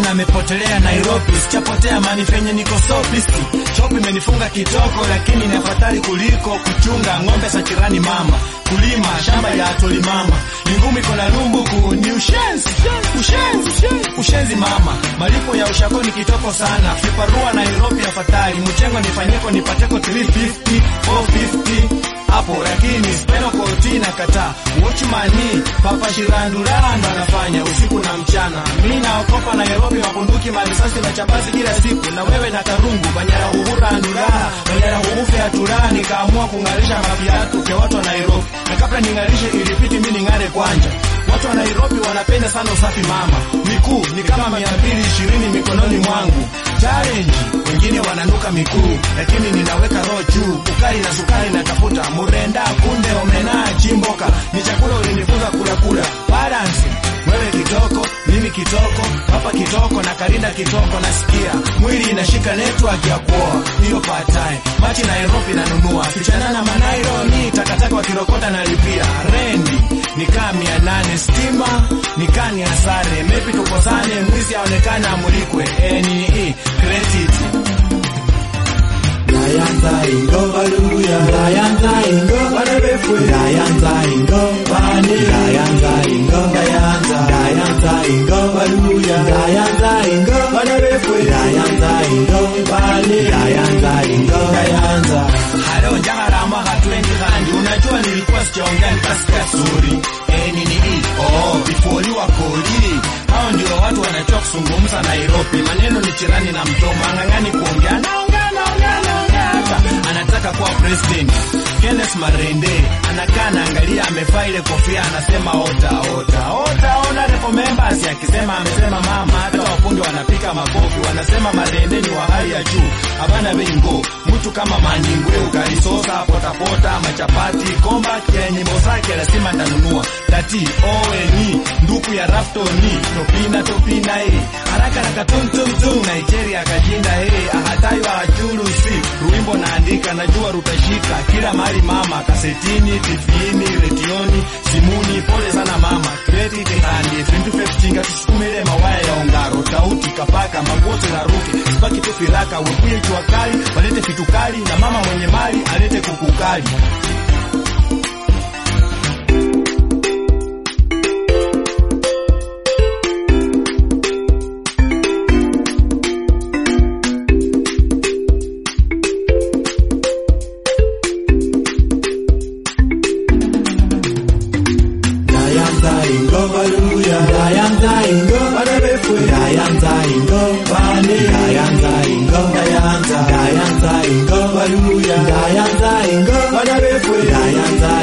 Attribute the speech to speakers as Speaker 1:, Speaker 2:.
Speaker 1: Simon amepotelea Nairobi, sichapotea mani fenye niko sofisti. Chopi imenifunga kitoko, lakini ni afadhali kuliko kuchunga ng'ombe za jirani mama. Kulima shamba ya atoli mama, ni ngumi iko na lumbuku, ni ushenzi, ushenzi, ushenzi mama. Malipo ya ushako ni kitoko sana, viparua Nairobi afadhali. Mchengo nifanyeko nipateko 350, 450 hapo lakini speno koti na kataa watchmani papa shirandula ndo anafanya usiku na mchana. Mi naokopa Nairobi mapunduki marisasi na chambazi kila siku, na wewe na karungu banyara uhura ndula banyara uhufe atura. Nikaamua kung'arisha maviatu vya watu wa Nairobi, na kabla ning'arishe ilipiti mi ning'are kwanja. Watu wa Nairobi wanapenda sana usafi mama, mikuu ni kama mia mbili ishirini mikononi mwangu challenge. Wengine wananuka mikuu, lakini ninaweka roho juu, ukali na sukari natafuta murenda, kunde, omena, chimboka ni chakula ulinifunza kula kula. Balance wewe kitoko, mimi kitoko, papa kitoko na Karinda kitoko. Nasikia mwili inashika network ya kuoa hiyo patae machi Nairobi nanunua fichana na manairo ni takataka wakirokota na lipia rendi nikaa mia nane stima nikaa ni hasare maybe tukosane mwizi aonekana amulikwe eni credit
Speaker 2: Dayanza ingo baluya Dayanza ingo banebefwe Dayanza ingo bani Dayanza ingo Dayanza Dayanza ingo baluya Dayanza ingo banebefwe Dayanza ingo bani Dayanza ingo Dayanza
Speaker 1: halo njaharama hatwendi kandi unajua nilikuwa sijaongea nikasikia suri eni ni hii oh before wakoli hao ndio watu wanajua kuzungumza Nairobi maneno ni chirani na mtoma ng'ang'ani kuongea naongea naongea naongea hapa anataka kuwa president Kenneth Marende anakaa naangalia amevaa ile kofia anasema ota ota ota ona repo members akisema amesema mama hata wafundi wanapika makofi wanasema Marende ni wa hali ya juu habana bengo mtu kama maningwe ukalisosa potapota machapati komba kenyimbo zake lazima ndanunua tati oeni nduku ya raftoni topina topina e haraka raka tum tum tum Nigeria kajinda he ahatayo ajurusi ruimbo naandika najua rutashika kila mahali mama kasetini tifini redioni simuni pole sana mama credit handi vintu vyefichinga tusukumile mawaya ya ongaro tauti kapaka magote na ruke sipaki tu firaka wekuye jua kali walete fitukali na mama mwenye mali alete kukukali
Speaker 2: Dayanza ingo baluya Dayanza ingo banebefwe Dayanza ingo bani Dayanza ingo Dayanza Dayanza ingo baluya Dayanza ingo banebefwe Dayanza